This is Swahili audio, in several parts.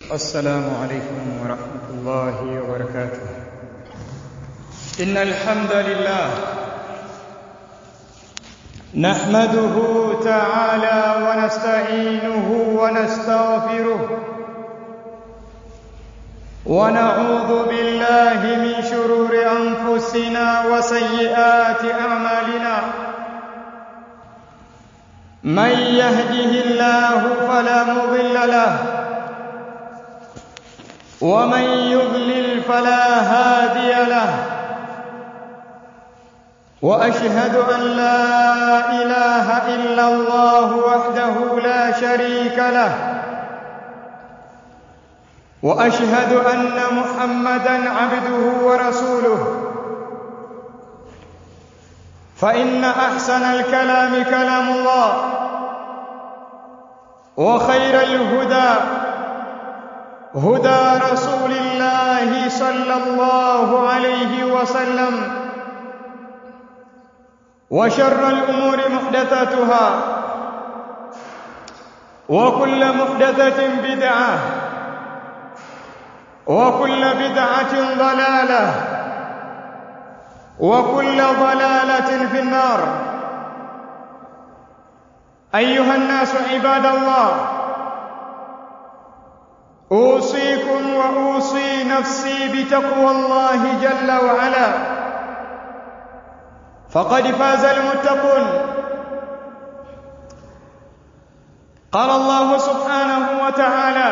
السلام عليكم ورحمة الله وبركاته إن الحمد لله نحمده تعالى ونستعينه ونستغفره ونعوذ بالله من شرور أنفسنا وسيئات أعمالنا من يهده الله فلا مضل له ومن يضلل فلا هادي له واشهد ان لا اله الا الله وحده لا شريك له واشهد ان محمدا عبده ورسوله فان احسن الكلام كلام الله وخير الهدى هدى رسول الله صلى الله عليه وسلم وشر الامور محدثاتها وكل محدثه بدعه وكل بدعه ضلاله وكل ضلاله في النار ايها الناس عباد الله اوصيكم واوصي نفسي بتقوى الله جل وعلا فقد فاز المتقون قال الله سبحانه وتعالى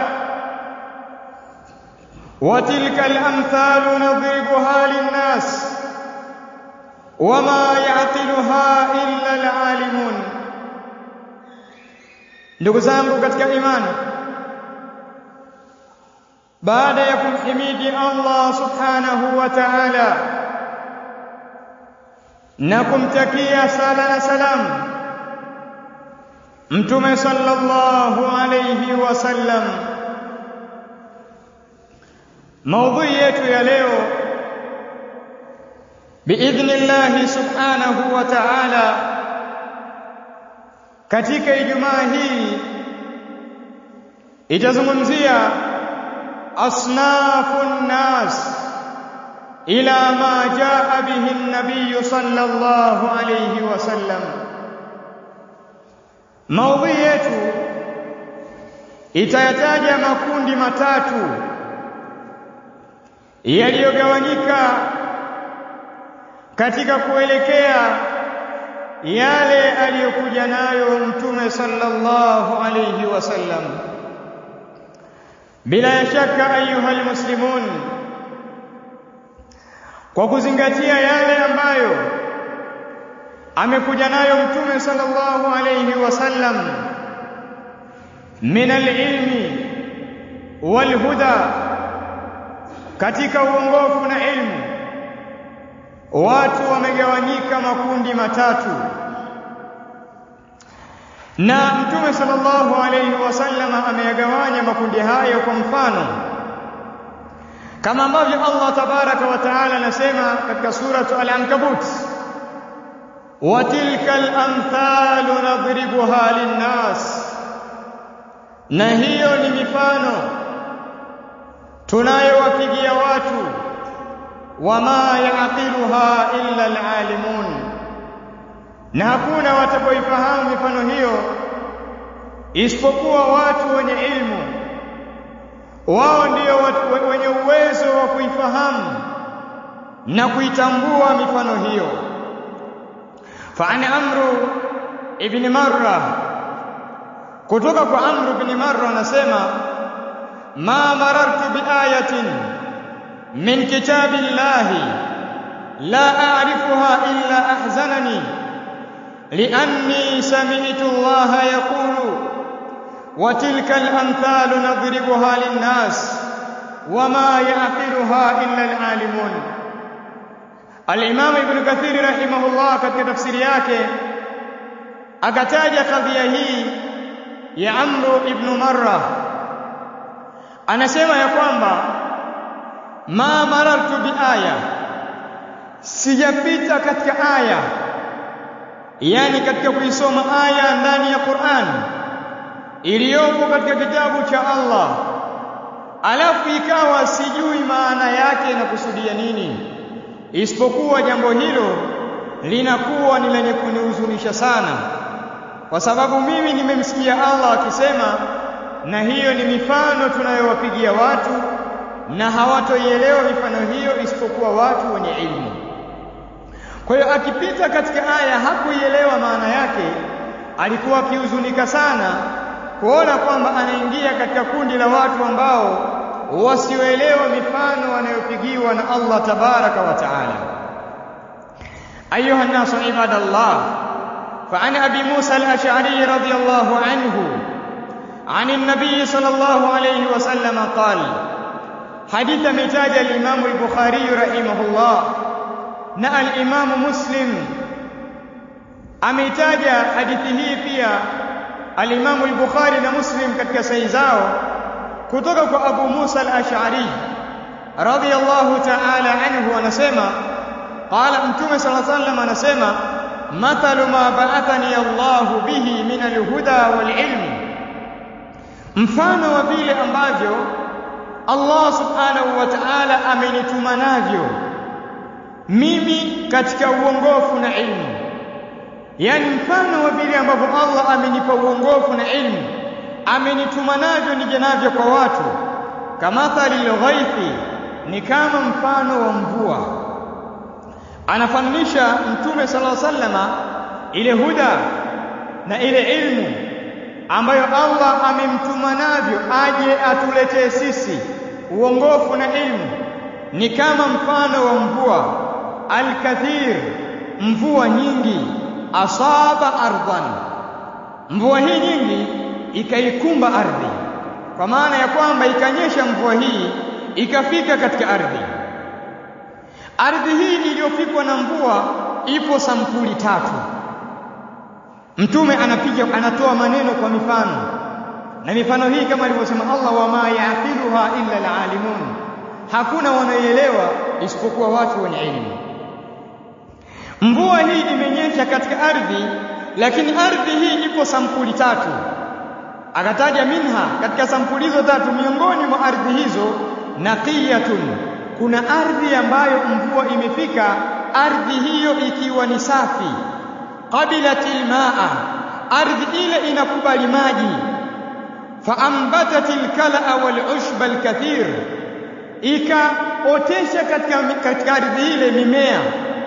وتلك الامثال نضربها للناس وما يعقلها illa العالمون ndugu zangu katika imani baada ya kumhimidi Allah subhanahu wa ta'ala na kumtakia sala na salam mtume sallallahu alayhi wasallam maudhui yetu ya leo biidhnillah subhanahu wa ta'ala katika ijumaa hii itazungumzia أصناف الناس إلى ما جاء به النبي صلى الله عليه وسلم maudhui yetu itayataja makundi matatu yaliyogawanyika katika kuelekea yale aliyokuja nayo mtume sallallahu alayhi wasallam bila shaka ayuha almuslimun kwa kuzingatia yale ambayo amekuja nayo mtume sallallahu alayhi wasallam min alilmi walhuda katika uongofu na ilmu watu wamegawanyika makundi matatu na mtume sallallahu alayhi wasallam ameyagawanya makundi hayo kwa mfano kama ambavyo Allah tabaraka wa taala anasema katika suratu al-ankabut wa tilka al-amthalu nadribuha lin-nas na hiyo ni mifano tunayowapigia watu wama yaqiluha illa al-alimun na hakuna watakaoifahamu mifano hiyo isipokuwa watu wenye ilmu wao ndio wenye uwezo wa kuifahamu na kuitambua mifano hiyo فعن عمرو ابن مرة kutoka kwa Amr ibn Marra anasema ma marartu biayatin min kitabillahi la a'rifuha illa ahzanani لأني سمعت الله يقول وتلك الأمثال نضربها للناس وما يعقلها إلا العالمون الإمام ابن كثير رحمه الله katika tafsiri yake akataja kadhia hii ya Amr ibn Marra anasema ya kwamba ma marartu biaya sijapita katika aya yani katika kuisoma aya ndani ya Qur'an iliyopo katika kitabu cha Allah alafu ikawa sijui maana yake inakusudia nini, isipokuwa jambo hilo linakuwa ni lenye kunihuzunisha sana, kwa sababu mimi nimemsikia Allah akisema, na hiyo ni mifano tunayowapigia watu na hawatoielewa mifano hiyo isipokuwa watu wenye ilmu. Kwa hiyo akipita katika aya hakuielewa maana yake, alikuwa akihuzunika sana kuona kwamba anaingia katika kundi la watu ambao wasioelewa mifano wanayopigiwa na Allah tabaraka wa taala. Ayuha nnasu ibadallah, فعن أبي موسى الأشعري رضي الله عنه عن النبي صلى الله عليه وسلم قال حديث متاج الإمام البخاري رحمه الله na al-Imamu Muslim ameitaja hadithi hii pia al-Imamu al-Bukhari na Muslim katika sahihi zao kutoka kwa Abu Musa al-Ash'ari radhiyallahu ta'ala anhu anasema qala Mtume sallallahu alayhi wasallam anasema mathalu ma ba'athani Allahu bihi min al-huda wal-ilm mfano wa vile ambavyo Allah subhanahu wa ta'ala amenituma navyo mimi katika uongofu na ilmu, yaani mfano wa vile ambavyo Allah amenipa uongofu na ilmu, amenituma navyo nije navyo kwa watu. Kamathali lghaithi, ni kama mfano wa mvua. Anafananisha Mtume sallallahu alaihi wasallama ile huda na ile ilmu ambayo Allah amemtuma navyo aje atuletee sisi uongofu na ilmu, ni kama mfano wa mvua alkathir, mvua nyingi, asaba ardhan, mvua hii nyingi ikaikumba ardhi, kwa maana ya kwamba ikanyesha mvua hii ikafika katika ardhi. Ardhi hii iliyofikwa na mvua ipo sampuli tatu. Mtume anapiga anatoa maneno kwa mifano, na mifano hii kama alivyosema Allah, wama yaqiluha illa alalimun, hakuna wanaoelewa isipokuwa watu wenye elimu. Mvua hii imenyesha katika ardhi, lakini ardhi hii ipo sampuli tatu. Akataja minha, katika sampuli hizo tatu, miongoni mwa ardhi hizo naqiyatun, kuna ardhi ambayo mvua imefika, ardhi hiyo ikiwa ni safi. Qabilatil maa, ardhi ile inakubali maji. Faambatatil kalaa wal ushba alkathir, ikaotesha katika, katika ardhi ile mimea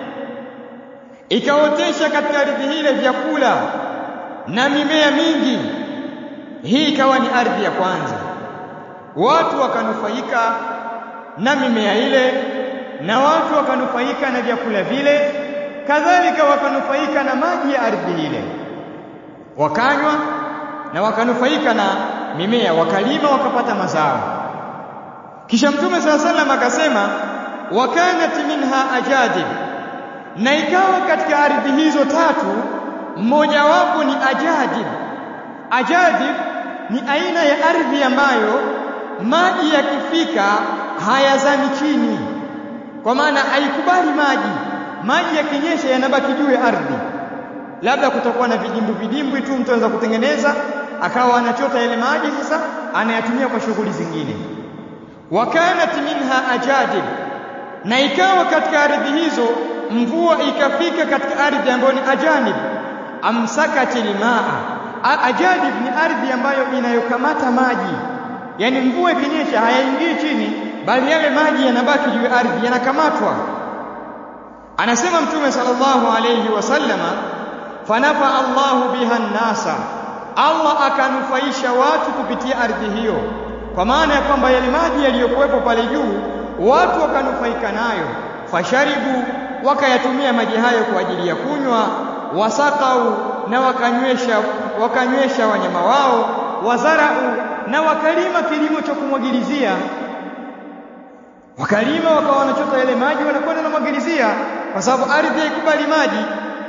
ikaotesha katika ardhi ile vyakula na mimea mingi. Hii ikawa ni ardhi ya kwanza, watu wakanufaika na mimea ile, na watu wakanufaika na vyakula vile, kadhalika wakanufaika na maji ya ardhi ile, wakanywa na wakanufaika na mimea, wakalima wakapata mazao. Kisha Mtume sala salam akasema, wa kanat minha ajadib na ikawa katika ardhi hizo tatu mmojawapo ni ajadib. Ajadib ni aina ya ardhi ambayo maji yakifika hayazami chini, kwa maana haikubali maji. Maji yakinyesha yanabaki juu ya ardhi, labda kutakuwa na vidimbwi vidimbwi tu, mtu anaweza kutengeneza akawa anachota yale maji, sasa anayatumia kwa shughuli zingine. wa kanat minha ajadib, na ikawa katika ardhi hizo mvua ikafika katika ardhi ambayo ni ajanib, amsakati lmaa. Ajanib ni ardhi ambayo inayokamata maji, yaani mvua ikinyesha hayaingii chini, bali yale maji yanabaki juu ya ardhi, yanakamatwa. Anasema Mtume sallallahu alayhi wasallama, fanafa Allahu biha nnasa, Allah akanufaisha watu kupitia ardhi hiyo, kwa maana ya kwamba yale maji yaliyokuwepo pale juu watu wakanufaika nayo, fasharibu wakayatumia maji hayo kwa ajili ya kunywa, wasakau na wakanywesha, wakanywesha wanyama wao, wazarau na wakalima kilimo cha kumwagilizia. Wakalima wakawa wanachota yale maji wanakwenda namwagilizia, kwa sababu ardhi haikubali maji.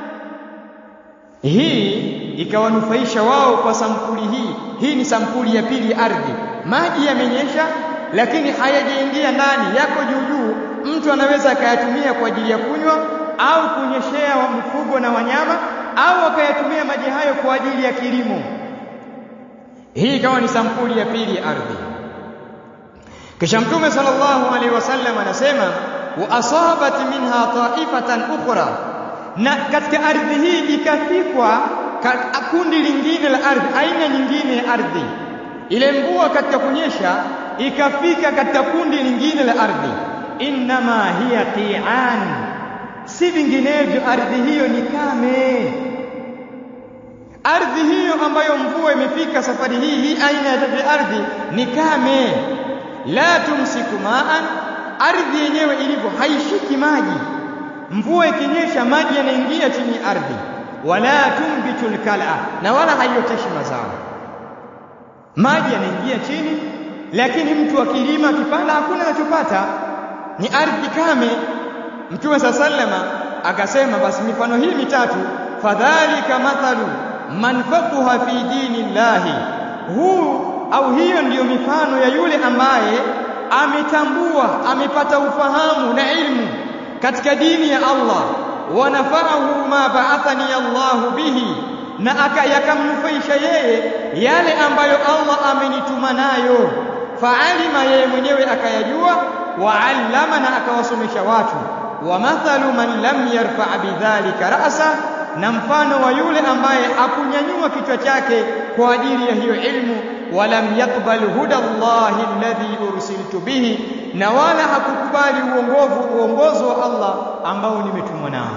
Hii ikawanufaisha wao kwa sampuli hii. Hii ni sampuli ya pili ya ardhi. Maji yamenyesha, lakini hayajaingia ndani, yako juu juu mtu anaweza akayatumia kwa ajili ya kunywa au kunyeshea wa mifugo na wanyama au akayatumia maji hayo kwa ajili ya kilimo. Hii ikawa ni sampuli ya pili ya ardhi. kisha mtume sallallahu alaihi wasallam anasema wa asabat minha ta'ifatan ukhra na katika ardhi hii ikafikwa kundi lingine la ardhi aina nyingine ya ardhi ile mvua katika kunyesha ikafika katika kundi lingine la ardhi innama hiya qi'an si vinginevyo ardhi hiyo ni kame ardhi hiyo ambayo mvua imefika safari hii hii aina ya ardhi ni kame la tumsiku ma'an ardhi yenyewe ilivyo haishiki maji mvua ikinyesha maji yanaingia chini ya ardhi wala tumbitul kala na wala haioteshi mazao maji yanaingia chini lakini mtu akilima akipanda hakuna anachopata ni ardhi kame mtume saa sallama akasema basi mifano hii mitatu fadhalika mathalu man faqaha fi dini llahi huu au hiyo ndiyo mifano ya yule ambaye ametambua amepata ufahamu na ilmu katika dini ya Allah wa nafa'ahu ma ba'athani Allahu bihi na akayakamnufaisha yeye yale ambayo Allah amenituma nayo fa'alima yeye mwenyewe akayajua wa'allama na akawasomesha watu wa mathalu man lam yarfa' bidhalika ra'sa na mfano wa yule ambaye akunyanyua kichwa chake kwa ajili ya hiyo ilmu walam yakbal huda Allahi alladhi ursiltu bihi na wala hakukubali uongovu uongozo wa Allah ambao nimetumwa nao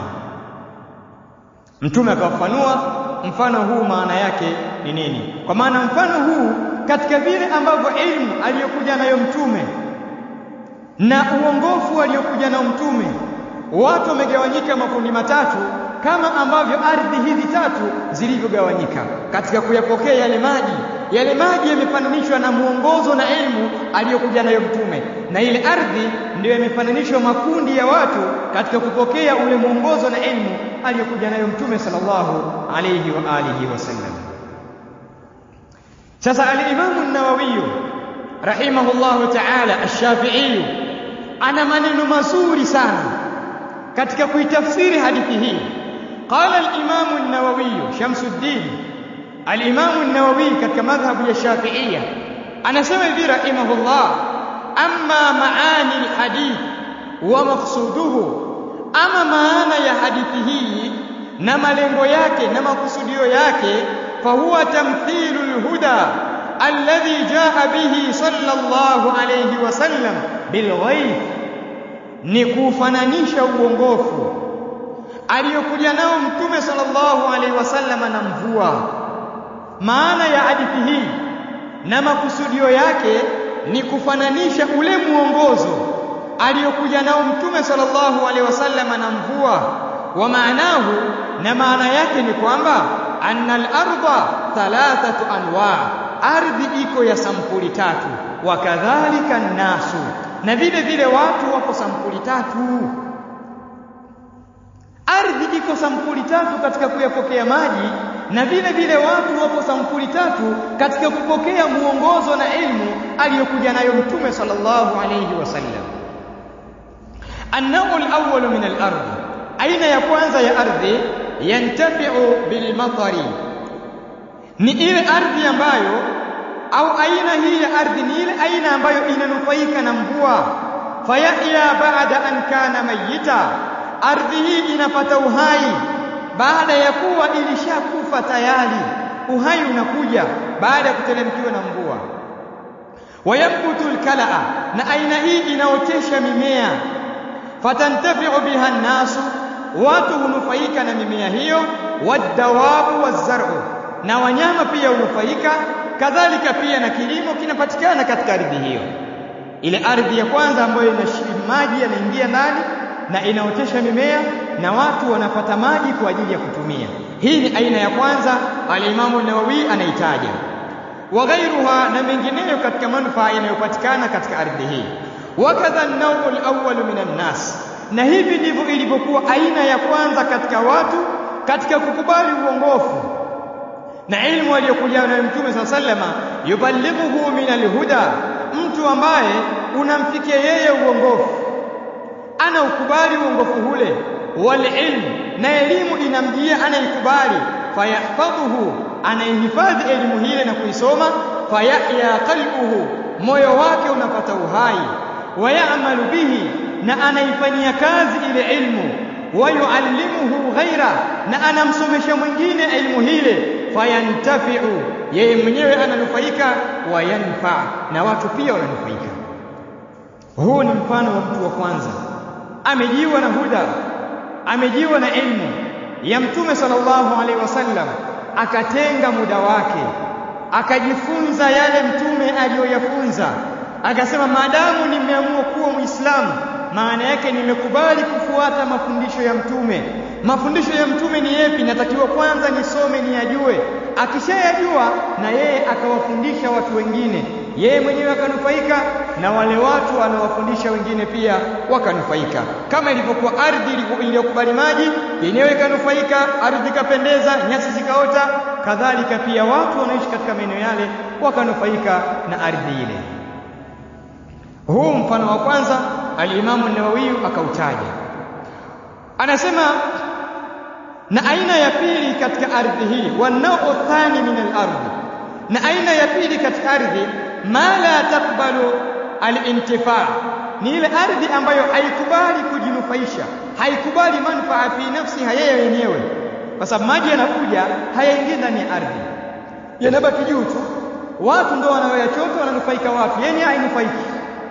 mtume akafafanua mfano huu maana yake ni nini kwa maana mfano huu katika vile ambavyo ilmu aliyokuja nayo mtume na uongofu aliyokuja nao mtume watu wamegawanyika makundi matatu kama ambavyo ardhi hizi tatu zilivyogawanyika katika kuyapokea yale maji yale maji yamefananishwa na muongozo na elimu aliyokuja nayo mtume na ile ardhi ndiyo yamefananishwa makundi ya watu katika kupokea ule muongozo na elimu aliyokuja nayo mtume sallallahu alayhi wa alihi wasallam sasa al-Imam an-Nawawi rahimahullahu ta'ala ash-Shafi'i ana maneno mazuri sana katika kuitafsiri hadithi hii qala al-Imam an-Nawawi Shamsuddin al-Imam an-Nawawi katika madhhabu ya Shafi'ia anasema hivi rahimahullah amma maani al-hadith wa maqsuduhu ama maana ya hadithi hii na malengo yake na makusudio yake fahuwa tamthilul huda alladhi jaa bihi sallallahu alayhi wasallam bilghaib ni kufananisha uongofu aliyokuja nao mtume sallallahu alaihi wasallam na mvua maana ya hadithi hii na makusudio yake ni kufananisha ule muongozo aliyokuja nao mtume sallallahu alaihi wasallam na mvua wa maanahu na maana yake ni kwamba anna al-ardha thalathatu anwa ardhi iko ya sampuli tatu wa kadhalika nasu na vile vile watu wako sampuli tatu ardhi iko sampuli tatu katika kuyapokea maji na vile vile watu wapo sampuli tatu katika kupokea muongozo na elimu aliyokuja nayo mtume sallallahu alayhi wasallam النوع الأول من الأرض أين يكون يا أرضي ينتفع بالمطر ni ile ardhi ambayo au aina hii ya ardhi ni ile aina ambayo inanufaika na mvua fayahya baada an kana mayita ardhi hii inapata uhai baada ya kuwa ilishakufa tayari uhai unakuja baada ya kuteremkiwa na mvua wayambutu alkalaa na aina hii inaotesha mimea fatantafi'u biha nnasu watu hunufaika na mimea hiyo wadawabu wazar'u na wanyama pia hunufaika kadhalika pia na kilimo kinapatikana katika ardhi hiyo ile ardhi ya kwanza ambayo ina maji yanaingia ndani na inaotesha mimea na watu wanapata maji kwa ajili ya kutumia hii ni aina ya kwanza al-Imam nawawi anaitaja wa ghairuha na mengineyo katika manufaa yanayopatikana katika ardhi hii wakadha an-nawu al-awwal min nas na hivi ndivyo ilivyokuwa aina ya kwanza katika watu katika kukubali uongofu na ilmu aliyokuja nayo Mtume SAW sallama yuballighuhu min al-huda mtu ambaye unamfikia yeye uongofu ana ukubali uongofu ule wal ilm na elimu inamjia anaikubali fayahfadhuhu anaihifadhi elimu hile na kuisoma fayahya qalbuhu moyo wake unapata uhai wayamalu bihi na anaifanyia kazi ile ilmu wayuallimuhu ghaira na anamsomesha mwingine ilmu hile fayantafiu yeye mwenyewe ananufaika wayanfa na watu pia wananufaika huu ni mfano wa mtu wa kwanza amejiwa na huda amejiwa na ilmu ya mtume sallallahu alaihi wasallam akatenga muda wake akajifunza yale mtume aliyoyafunza akasema maadamu nimeamua kuwa muislamu maana yake nimekubali kufuata mafundisho ya mtume mafundisho ya mtume ni yepi natakiwa kwanza nisome niyajue akishayajua na yeye akawafundisha watu wengine yeye mwenyewe akanufaika na wale watu anawafundisha wengine pia wakanufaika kama ilivyokuwa ardhi iliyokubali maji yenyewe ikanufaika ardhi ikapendeza nyasi zikaota kadhalika pia watu wanaishi katika maeneo yale wakanufaika na ardhi ile huu mfano wa kwanza alimamu Nawawi akautaja anasema na aina ya pili katika ardhi hii wanao thani min al-ardhi na aina ya pili katika ardhi ma la takbalu al-intifa ni ile ardhi ambayo haikubali kujinufaisha haikubali manufaa fi nafsiha yeye yenyewe kwa sababu maji yanakuja hayaingii ndani ya ardhi yanabaki juu tu watu ndio wanaoyachota wananufaika watu yenye hainufaiki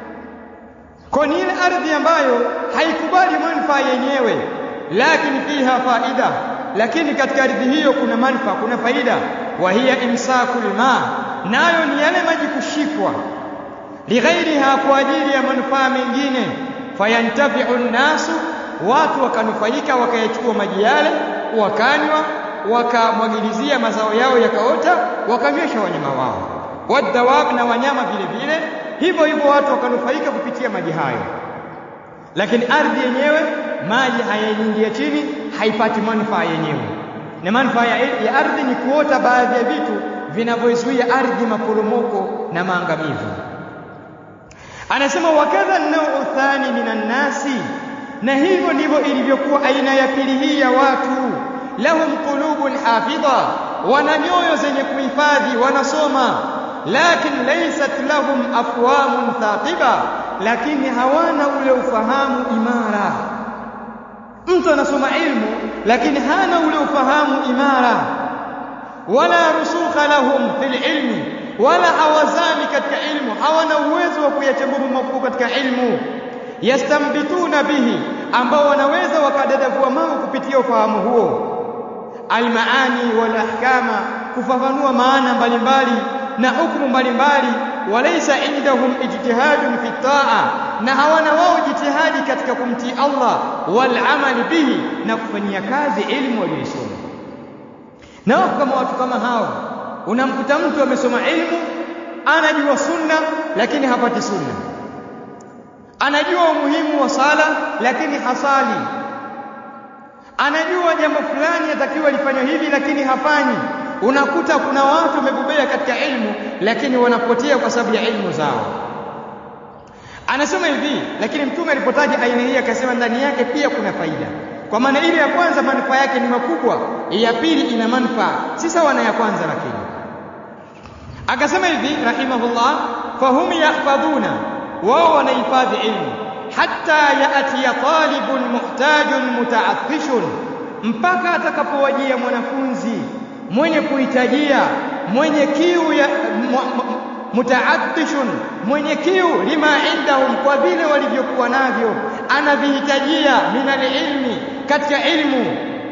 kwa ni ile ardhi ambayo haikubali manufaa yenyewe lakini fiha faida lakini katika ardhi hiyo kuna manufaa kuna faida wa hiya imsakul ma nayo ni yale maji kushikwa lighairiha kwa ajili ya manufaa mengine fayantafiu nnasu watu wakanufaika wakayachukua maji yale wakanywa wakamwagilizia mazao yao yakaota wakanywesha wanyama wao wadawab na wanyama vile vile hivyo hivyo watu wakanufaika kupitia maji hayo lakini ardhi yenyewe maji hayaingia chini haipati manufaa yenyewe na manufaa ya, ya ardhi ni kuota baadhi ya vitu vinavyoizuia ardhi maporomoko na maangamivu anasema wakadha nau thani minan nasi na hivyo ndivyo ilivyokuwa aina ya pili hii ya watu lahum qulubun hafidha wana nyoyo zenye kuhifadhi wanasoma lakin laysat lahum afwamun thaqiba lakini hawana ule ufahamu imara mtu anasoma ilmu lakini hana ule ufahamu imara wala rusukha lahum fil ilmi wala hawazami katika ilmu hawana uwezo wa kuyachambua mambo katika ilmu yastambituna bihi ambao wanaweza wakadadavua mambo kupitia ufahamu huo almaani wal ahkama kufafanua maana mbalimbali na hukumu mbalimbali walaysa indahum ijtihadun fi taa na hawana wao jitihadi katika kumtii Allah wal amali bihi na kufanyia kazi elimu waliyosoma na wako kama watu kama hao unamkuta mtu amesoma ilmu anajua sunna lakini hapati sunna anajua umuhimu wa sala lakini hasali anajua jambo fulani atakiwa lifanywe hivi lakini hafanyi unakuta kuna watu wamebobea katika ilmu lakini wanapotea kwa sababu ya ilmu zao anasema hivi lakini mtume alipotaja aina hii akasema ndani yake pia kuna faida kwa maana ile ya kwanza manufaa yake ni makubwa ya pili ina manufaa si sawa na ya kwanza lakini akasema hivi rahimahullah fahum yahfadhuna wao wanahifadhi ilmu hatta yaatiya talibun muhtajun mutaathishun mpaka atakapowajia mwanafunzi mwenye kuhitajia mwenye kiu ya mutaathishun mwenye kiu lima indahum kwa vile walivyokuwa navyo anavihitajia min ilmi katika ilmu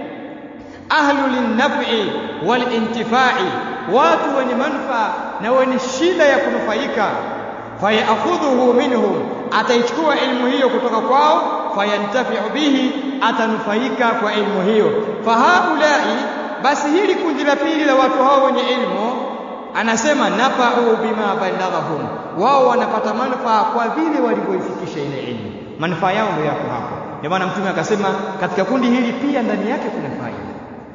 ahlu linnafi walintifai watu wenye manufaa na wenye shida ya kunufaika fayakhudhuhu minhum ataichukua ilmu hiyo kutoka kwao fayantafiu bihi atanufaika kwa ilmu hiyo fahaulai basi hili kundi la pili la watu hao wenye ilmu anasema nafau bima balaghahum wao wanapata manufaa kwa vile walivyoifikisha ile ilmu manufaa yao ndio yako hapo ndio maana mtume akasema katika kundi hili pia ndani yake kuna faida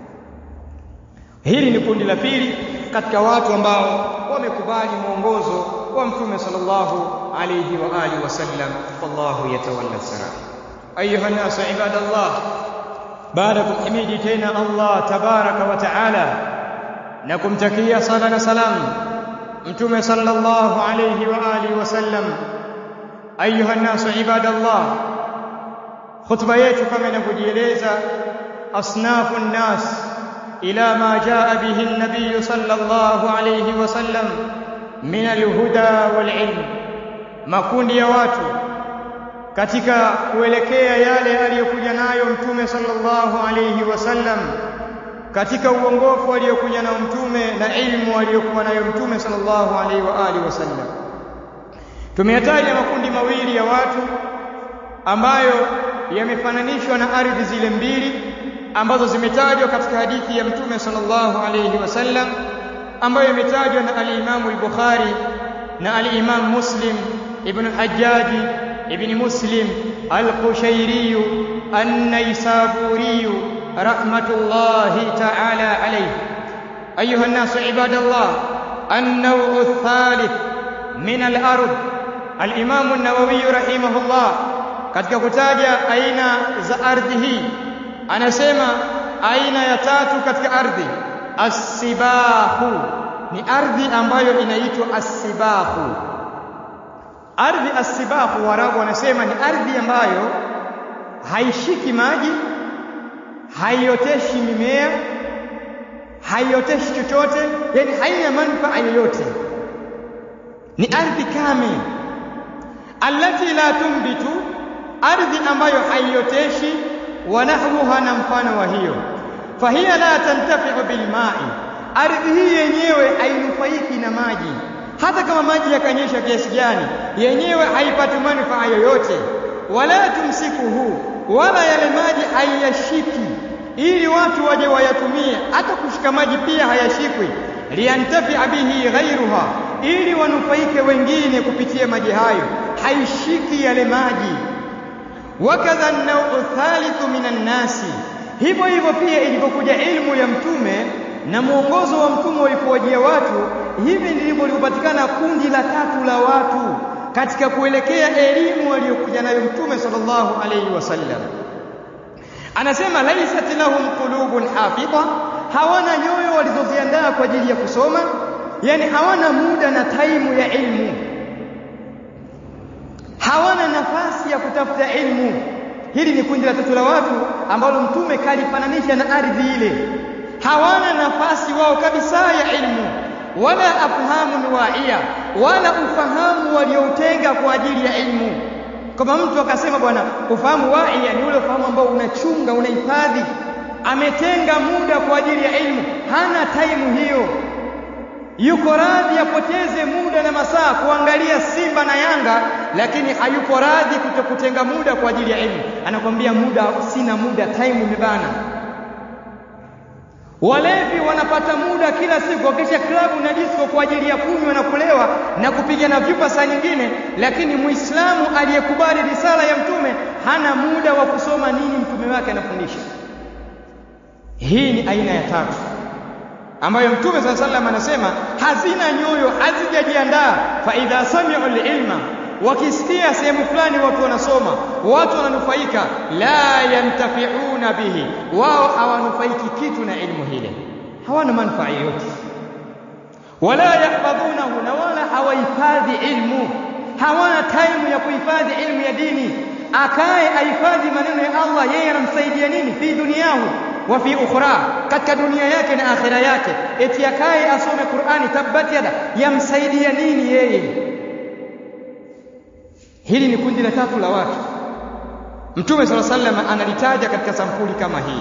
hili ni kundi la pili katika watu ambao wamekubali mwongozo wa mtume sallallahu alayhi wa alihi wasallam wallahu yatawalla sara ayuha nas ibadallah baada kumhimidi tena Allah tabaraka wa taala na kumtakia sala na salamu mtume sallallahu alayhi wa alihi wasallam ayuha nasu ibadallah khutba yetu kama inavyojieleza asnafu nnas ila ma jaa bihi an-nabiy sallallahu alayhi wasallam min al-huda wal-ilm makundi ya watu katika kuelekea yale aliyokuja nayo mtume sallallahu alayhi wasallam katika uongofu aliyokuja nao mtume na ilmu aliyokuwa nayo mtume sallallahu alaihi wa alihi wasallam tumeyataja makundi mawili ya watu ambayo yamefananishwa na ardhi zile mbili ambazo zimetajwa katika hadithi ya mtume sallallahu alaihi wasallam ambayo imetajwa na al-Imam al-Bukhari na al-Imam Muslim ibn Hajjaj ibn Muslim al-Qushairi an-Naisaburi رحمة الله تعالى عليه أيها الناس عباد الله النوع الثالث من الأرض الإمام النووي رحمه الله katika kutaja aina za ardhi hii anasema aina ya tatu katika ardhi asibahu ni ardhi ambayo inaitwa asibahu ardhi asibahu warabu wanasema ni ardhi ambayo haishiki maji haioteshi mimea haioteshi chochote yani haina manufaa yoyote ni ardhi kame allati la tumbitu ardhi ambayo haioteshi wa nahruha na mfano wa hiyo fahiya la tantafi'u bilma'i ardhi hii yenyewe hainufaiki na maji hata kama maji yakanyesha kiasi gani yenyewe haipati manufaa yoyote wala tumsikuhu wala yale maji hayashiki ili watu waje wayatumie hata kushika maji pia hayashikwi liantafia bihi ghairuha ili wanufaike wengine kupitia maji hayo haishiki yale maji wakadha an-naw'u thalithu minan nasi hivyo hivyo pia ilipokuja ilmu ya mtume na mwongozo wa mtume ulipowajia watu hivi ndivyo lilipopatikana kundi la tatu la watu katika kuelekea elimu aliyokuja nayo mtume sallallahu alayhi wasallam anasema laisat lahum qulubun hafidha hawana nyoyo walizoziandaa kwa ajili ya kusoma yani hawana muda na taimu ya ilmu hawana nafasi ya kutafuta ilmu hili ni kundi la tatu la watu ambalo mtume kalifananisha na ardhi ile hawana nafasi wao kabisa ya ilmu wala afhamu waia wala ufahamu walioutenga kwa ajili ya ilmu kama mtu akasema bwana ufahamu waia ni ule ufahamu ambao unachunga unahifadhi ametenga muda kwa ajili ya ilmu hana taimu hiyo yuko radhi apoteze muda na masaa kuangalia Simba na Yanga lakini hayuko radhi kutokutenga muda kwa ajili ya ilmu anakwambia muda sina muda time imebana Walevi wanapata muda kila siku wakisha klabu na disco kwa ajili ya kunywa na kulewa na kupigana vyupa saa nyingine, lakini Muislamu aliyekubali risala ya Mtume hana muda wa kusoma nini mtume wake anafundisha. Hii ni aina ya tatu ambayo Mtume sala sallam anasema hazina nyoyo, hazijajiandaa. fa idha sami'u al-ilma, wakisikia sehemu fulani watu wanasoma, watu wananufaika, la yantafiuna bihi, wao hawanufaiki kitu na ilmu hile, hawana manufaa yoyote. Wala yahfadhunahu, na wala hawahifadhi ilmu, hawana taimu ya kuhifadhi ilmu ya dini. Akaye ahifadhi maneno ya Allah, yeye anamsaidia nini fi duniyahu wa fi ukhra, katika dunia yake na akhira yake. Eti akaye asome Qur'ani, tabbat yada, yamsaidia nini yeye? Hili ni kundi la tatu la watu. Mtume sala sallam analitaja katika sampuli kama hii,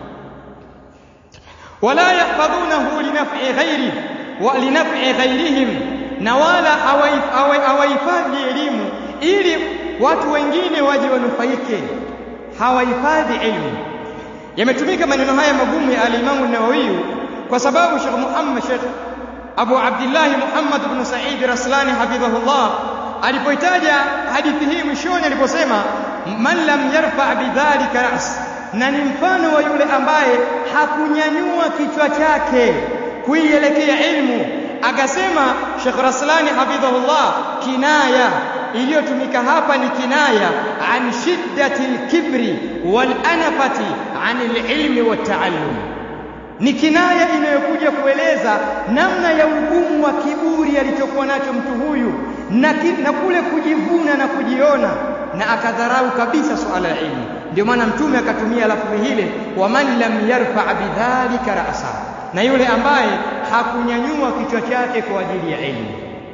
wala yahfadhunahu linaf'i ghairi wa linaf'i ghairihim, na wala hawahifadhi elimu ili watu wengine waje wanufaike, hawahifadhi elimu. Yametumika maneno haya magumu ya al-Imam an-Nawawi kwa sababu Sheikh Muhammad Sheikh Abu Abdullah Muhammad ibn Sa'id Raslani hafidhahullah alipoitaja hadithi hii mwishoni aliposema man lam yarfa bidhalika ras, na ni mfano wa yule ambaye hakunyanyua kichwa chake kuielekea ilmu. Akasema Sheikh Raslani hafidhahullah, kinaya iliyotumika hapa ni kinaya an shiddati lkibri walanafati an lilmi waltaallum, ni kinaya inayokuja kueleza namna ya ugumu wa kiburi alichokuwa nacho mtu huyu na, ki, na kule kujivuna na kujiona na akadharau kabisa suala la ilmu. Ndio maana Mtume akatumia lafzi hile, waman lam yarfa bidhalika ra'sa, na yule ambaye hakunyanyua kichwa chake kwa ajili ya ilmu.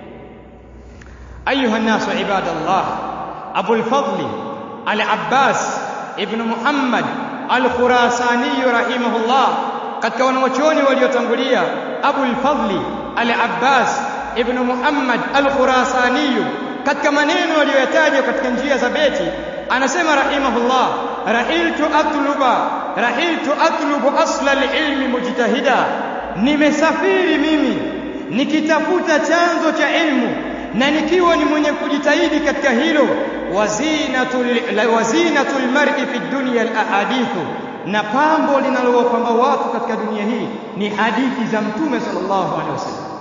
Ayuha nnasu ibadallah, Abul Fadli Al-Abbas ibn Muhammad Al-Khurasani rahimahullah, katika wanawachuoni waliotangulia, Abul Fadli Al-Abbas ibn Muhammad Al-Khurasani katika maneno aliyoyataja katika njia za beti anasema rahimahullah rahiltu atluba rahiltu atlubu asla alilmi mujtahida nimesafiri mimi nikitafuta chanzo cha ilmu na nikiwa ni mwenye kujitahidi katika hilo wazinatul wazinatul mar'i fi dunya alahadithu na pambo linalowapamba watu katika dunia hii ni hadithi za mtume sallallahu alaihi wasallam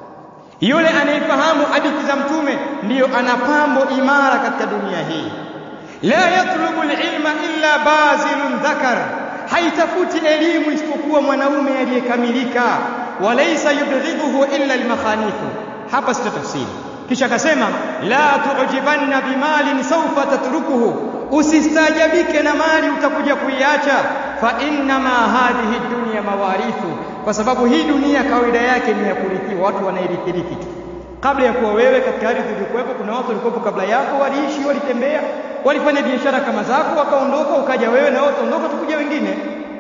yule anayefahamu hadithi za mtume ndiyo ana pambo imara katika dunia hii la yatlubu alilma illa bazilun dhakar haitafuti elimu isipokuwa mwanaume aliyekamilika walaysa yubghidhuhu illa almakhanithu hapa sita tafsiri kisha akasema la tu'jibanna bimalin sawfa tatrukuhu usistajabike na mali utakuja kuiacha fa inna ma hadhihi dunya mawarithu kwa sababu hii dunia kawaida yake ni ya kurithiwa watu wanairithirithi tu kabla ya kuwa wewe katika ardhi ulikuwepo kuna watu walikuwepo kabla yako waliishi walitembea walifanya biashara kama zako wakaondoka ukaja wewe na wote ondoka tukuja wengine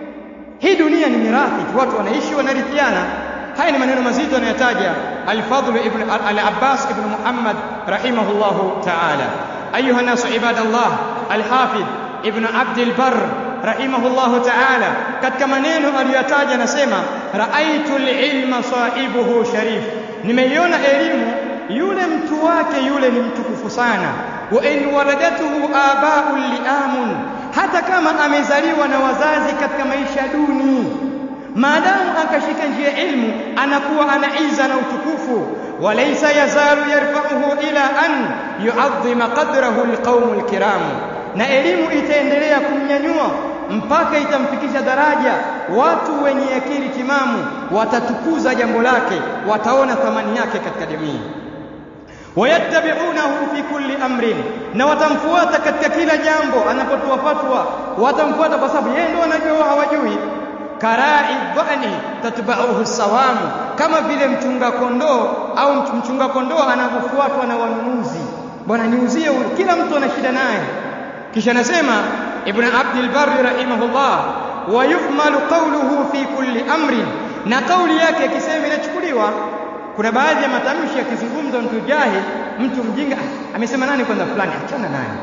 hii dunia ni mirathi tu watu wanaishi wanarithiana haya ni maneno mazito anayotaja al-Fadl ibn al-Abbas ibn Muhammad rahimahullahu ta'ala ayuha nasu ibadallah al-Hafidh ibn Abd al-Barr rahimahullahu ta'ala katika maneno aliyotaja anasema raaitu al-ilma sahibuhu sharif nimeiona elimu yule mtu wake yule ni mtukufu sana wa in waladatuhu aba'un li'amun hata kama amezaliwa na wazazi katika maisha duni maadamu akashika njia ilmu anakuwa ana iza na utukufu walaysa yazalu yarfa'uhu ila an yu'azzima qadrahu alqawm alkiram na elimu itaendelea kumnyanyua mpaka itamfikisha daraja watu wenye akili timamu watatukuza jambo lake wataona thamani yake katika jamii wayattabi'unahu fi kulli amrin na watamfuata katika kila jambo anapotoa fatwa watamfuata kwa sababu yeye ndo anajua hawajui karai dhani tatba'uhu sawamu kama vile mchunga kondoo au mchunga kondoo anavyofuatwa na wanunuzi bwana niuzie huyu kila mtu ana shida naye kisha nasema ibn abd al-barr rahimahullah wa yuhmalu qawluhu fi kulli amrin na kauli yake akisema inachukuliwa kuna baadhi ya matamshi yakizungumza mtu jahil mtu mjinga ah, amesema nani kwanza fulani achana naye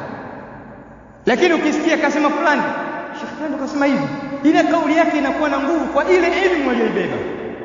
lakini ukisikia kasema fulani Sheikh fulani kasema hivi ile kauli yake inakuwa na nguvu kwa ile elimu aliyoibeba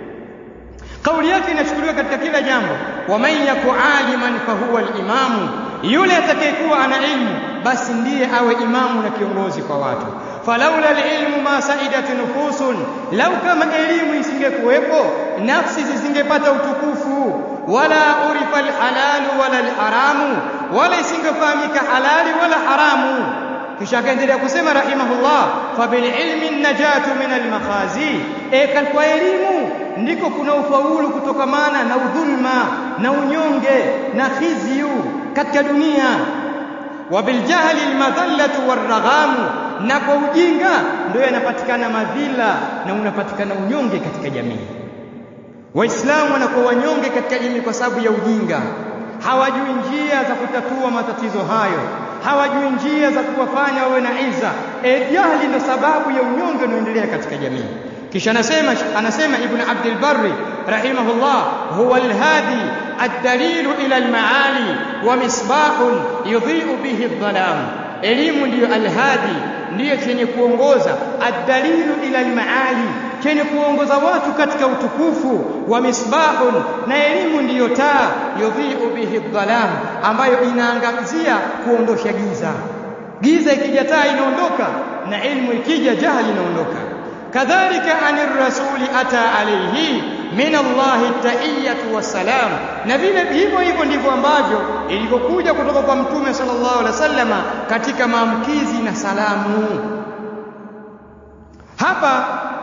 kauli yake inachukuliwa katika kila jambo waman yaku aliman fahuwa alimamu yule atakayekuwa ana ilmu basi ndiye awe imamu na kiongozi kwa watu falaula alilmu ma saidat nufusun lau kama elimu isingekuwepo nafsi zisingepata utukufu wala urifa alhalalu wala alharamu wala isingefahamika halali wala haramu kisha akaendelea kusema rahimahullah fabililmi najatu min almakhazi e kwa elimu ndiko kuna ufaulu kutokamana na udhulma na unyonge na khizyu katika dunia wabiljahli almadhallatu waraghamu na kwa ujinga ndio yanapatikana madhila na unapatikana unyonge katika jamii waislamu wanakuwa wanyonge katika jamii kwa sababu ya ujinga hawajui njia za kutatua matatizo hayo hawajui njia za kuwafanya wawe na iza e jahli ndo sababu ya unyonge unaoendelea katika jamii kisha anasema anasema ibn abd al-barri rahimahullah huwa al-hadi ad-dalilu ila al-maali wa misbahun yudhi'u bihi adh-dhalam elimu ndiyo al-hadi ndiyo chenye kuongoza ad-dalilu ila al-maali chenye kuongoza watu katika utukufu wa misbahun na elimu ndiyo taa yudhi'u bihi dhalam ambayo inaangazia kuondosha giza giza ikija taa inaondoka na elimu ikija jahili inaondoka kadhalika anir rasuli ata alayhi min Allah tahiyatu wassalam na vile hivyo hivyo ndivyo ambavyo ilivyokuja kutoka kwa mtume sallallahu alaihi wasallama katika maamkizi na salamu hapa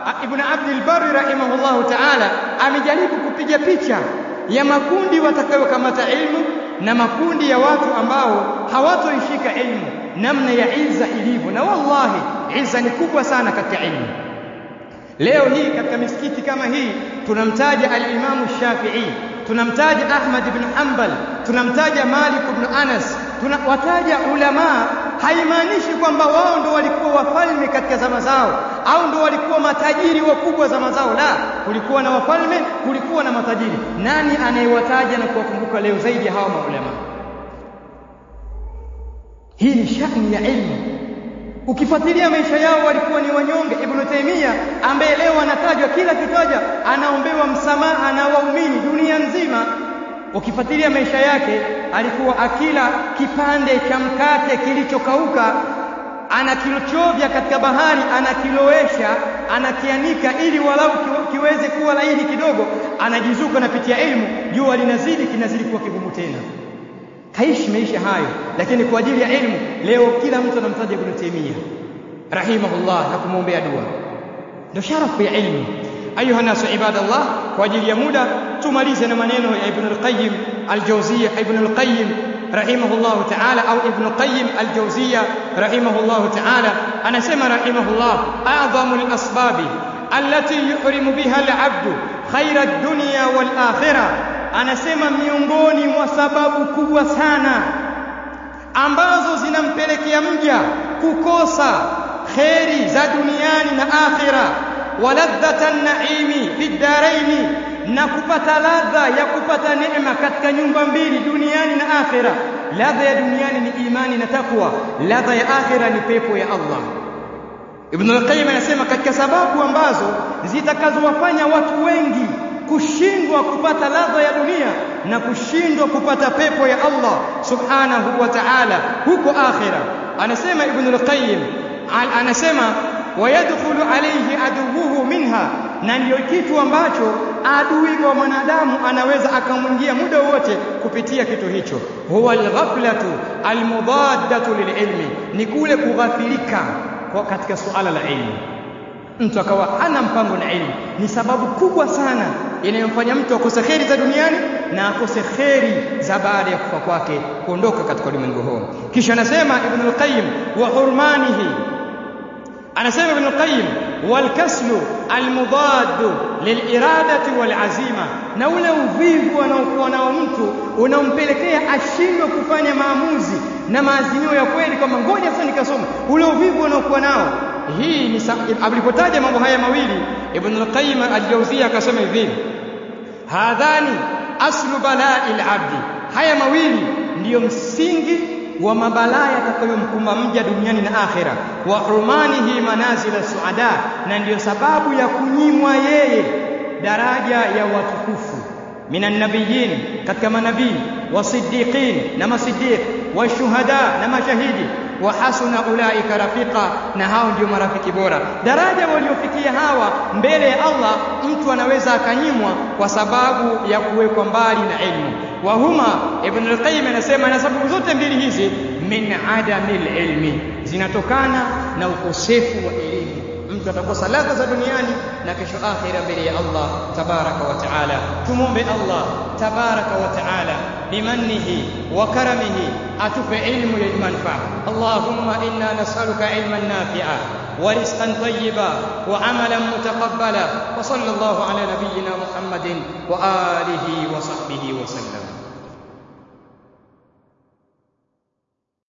Ibn Abdul Barri rahimahullahu ta'ala amejaribu kupiga picha ya makundi watakayokamata ilmu na makundi ya watu ambao hawatoishika ilmu, namna ya izza ilivyo, na wallahi izza ni kubwa sana katika ilmu. Leo hii katika misikiti kama hii tunamtaja al-Imamu Shafi'i, tunamtaja Ahmad ibn Hanbal, tunamtaja Malik ibn Anas, tunawataja ulamaa. Haimaanishi kwamba wao ndo walikuwa wafalme katika zama zao au ndo walikuwa matajiri wakubwa zama zao. La, kulikuwa na wafalme, kulikuwa na matajiri. Nani anayewataja na kuwakumbuka leo zaidi ya hawa maulama? Hii ni shani ya ilmu. Ukifuatilia maisha yao walikuwa ni wanyonge. Ibn Taymiyyah ambaye leo anatajwa kila kitaja, anaombewa msamaha na waumini dunia nzima. Ukifuatilia maisha yake, alikuwa akila kipande cha mkate kilichokauka, anakilochovya katika bahari, anakilowesha, anakianika ili walau kiweze kuwa laini kidogo, anajizuka napitia ilmu, jua linazidi, kinazidi kuwa kigumu tena kaishi maisha hayo, lakini kwa ajili ya ilmu leo kila mtu anamtaja Ibn Taymiyyah rahimahullah na kumwombea dua. Ndio sharafu ya ilmu. Ayuha nasu ibadallah, kwa ajili ya muda tumalize na maneno ya Ibn al-Qayyim al-Jawziyya, Ibn al-Qayyim rahimahullah ta'ala, au Ibn Qayyim al-Jawziyya rahimahullah ta'ala, anasema rahimahullah, a'dhamu al-asbabi allati yuhrimu biha al-'abdu khayra ad-dunya wal-akhirah anasema miongoni mwa sababu kubwa sana ambazo zinampelekea mja kukosa kheri za duniani na akhira, waladhata naimi fi ddaraini, na kupata ladha ya kupata neema katika nyumba mbili duniani na akhira. Ladha ya duniani ni imani na takwa, ladha ya akhira ni pepo ya Allah. Ibn al-Qayyim anasema katika sababu ambazo zitakazowafanya watu wengi kushindwa kupata ladha ya dunia na kushindwa kupata pepo ya Allah subhanahu wa ta'ala huko akhira. Anasema Ibn al-Qayyim, anasema wayadkhulu alayhi aduwuhu minha, na ndiyo kitu ambacho adui wa mwanadamu anaweza akamwingia muda wote kupitia kitu hicho. Huwa alghaflatu almudaddatu lililmi, ni kule kughafilika katika suala la ilmu mtu akawa hana mpango na ilmu, ni sababu kubwa sana inayomfanya mtu akose kheri za duniani na akose kheri za baada ya kufa kwake, kuondoka katika ulimwengu huu. Kisha anasema Ibn al-Qayyim wa hurmanihi, anasema Ibn al-Qayyim walkaslu almudaddu liliradati walazima, na ule uvivu anaokuwa nao mtu unaompelekea ashindwe kufanya maamuzi na maazimio ya kweli, kwamba ngoja sasa nikasoma. Ule uvivu unaokuwa nao hii ni alipotaja mambo haya mawili Ibn al-Qayyim al-Jawziyya akasema hivi, hadhani aslu balai al-abdi, haya mawili ndiyo msingi wa mabalaa yatakayomkumba mja duniani na akhira. Wa hurmanihi manazila suada, na ndiyo sababu ya kunyimwa yeye daraja ya watukufu minan nabiyin, katika manabii wasiddiqin na masiddiq washuhada na mashahidi wa hasuna ulaika rafiqa, na hao ndio marafiki bora. Daraja waliofikia hawa mbele ya Allah, mtu anaweza akanyimwa kwa sababu ya kuwekwa mbali na ilmu. Wa huma, Ibn al-Qayyim anasema, na sababu zote mbili hizi min adamil ilmi, zinatokana na ukosefu wa elimu. Mtu atakosa ladha za duniani na kesho akhira mbele ya Allah tabaraka wa taala. Tumwombe Allah tabaraka wa taala bimannihi wa karamihi atupe ilmu yenye manufaa. Allahumma inna nas'aluka ilman nafi'a wa rizqan tayyiba wa amalan mutaqabbala wa sallallahu ala nabiyyina Muhammadin wa alihi wa sahbihi wa sallam.